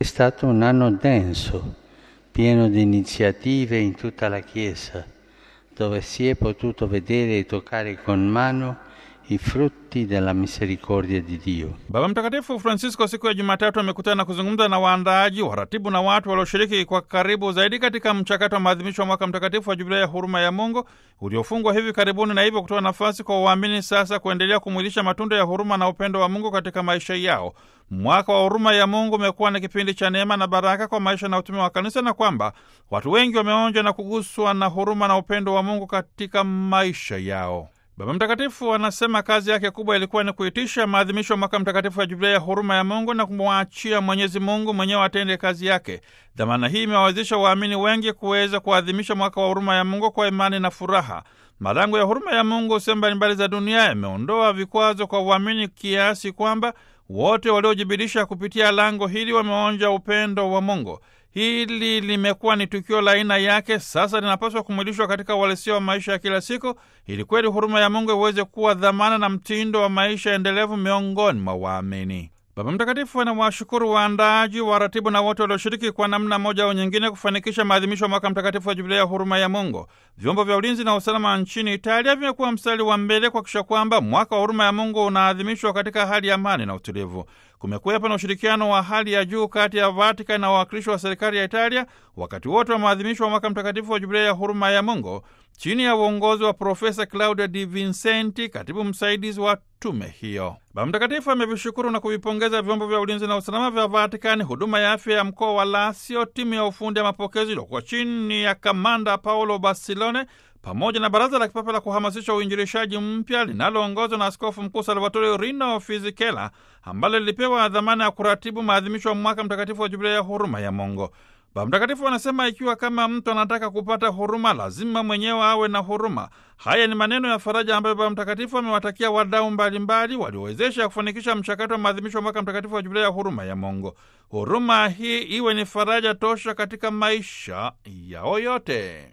È stato un anno denso, pieno di iniziative in tutta la Chiesa, dove si è potuto vedere e toccare con mano i frutti della misericordia di Dio. Baba Mtakatifu Francisco siku ya Jumatatu amekutana na kuzungumza na waandaaji, waratibu na watu walioshiriki kwa karibu zaidi katika mchakato wa maadhimisho wa mwaka mtakatifu wa Jubilei ya huruma ya Mungu uliofungwa hivi karibuni, na hivyo kutoa nafasi kwa waamini sasa kuendelea kumwilisha matunda ya huruma na upendo wa Mungu katika maisha yao. Mwaka wa huruma ya Mungu umekuwa ni kipindi cha neema na baraka kwa maisha na utume wa kanisa, na kwamba watu wengi wameonja na kuguswa na huruma na upendo wa Mungu katika maisha yao. Baba Mtakatifu anasema kazi yake kubwa ilikuwa ni kuitisha maadhimisho ya mwaka mtakatifu ya Jubilei ya huruma ya Mungu na kumwachia Mwenyezi Mungu mwenyewe atende kazi yake. Dhamana hii imewawezesha waamini wengi kuweza kuadhimisha mwaka wa huruma ya Mungu kwa imani na furaha. Malango ya huruma ya Mungu sehemu mbalimbali za dunia yameondoa vikwazo kwa waamini kiasi kwamba wote waliojibidisha kupitia lango hili wameonja upendo wa Mungu. Hili limekuwa ni tukio la aina yake, sasa linapaswa kumwilishwa katika uhalisia wa maisha ya kila siku, ili kweli huruma ya Mungu iweze kuwa dhamana na mtindo wa maisha endelevu miongoni mwa waamini. Baba Mtakatifu anawashukuru waandaaji, waratibu na wote walioshiriki kwa namna moja au nyingine kufanikisha maadhimisho ya mwaka mtakatifu wa Jubilei ya huruma ya Mungu. Vyombo vya ulinzi na usalama nchini Italia vimekuwa mstari wa mbele kuhakikisha kwamba mwaka wa huruma ya Mungu unaadhimishwa katika hali ya amani na utulivu. Kumekuwepo na ushirikiano wa hali ya juu kati ya Vatikani na wawakilishi wa serikali ya Italia wakati wote wa maadhimisho wa mwaka mtakatifu wa Jubilei ya huruma ya Mungu chini ya uongozi wa Profesa Claudia Di Vincenti, katibu msaidizi wa tume hiyo. Baba Mtakatifu amevishukuru na kuvipongeza vyombo vya ulinzi na usalama vya Vatikani, huduma ya afya ya mkoa wa Lazio, timu ya ufundi ya mapokezi iliokuwa chini ya kamanda Paolo Basilone, pamoja na baraza la kipapa la kuhamasisha uinjilishaji mpya linaloongozwa na askofu mkuu Salvatore Rino Fisichella, ambalo lilipewa dhamana ya kuratibu maadhimisho ya mwaka mtakatifu wa Jubilei ya huruma ya Mungu. Baba Mtakatifu anasema ikiwa kama mtu anataka kupata huruma, lazima mwenyewe awe na huruma. Haya ni maneno ya faraja ambayo Baba Mtakatifu amewatakia wadau mbalimbali waliowezesha kufanikisha mchakato wa maadhimisho ya mwaka mtakatifu wa Jubilei ya huruma ya Mungu. Huruma hii iwe ni faraja tosha katika maisha yao yote.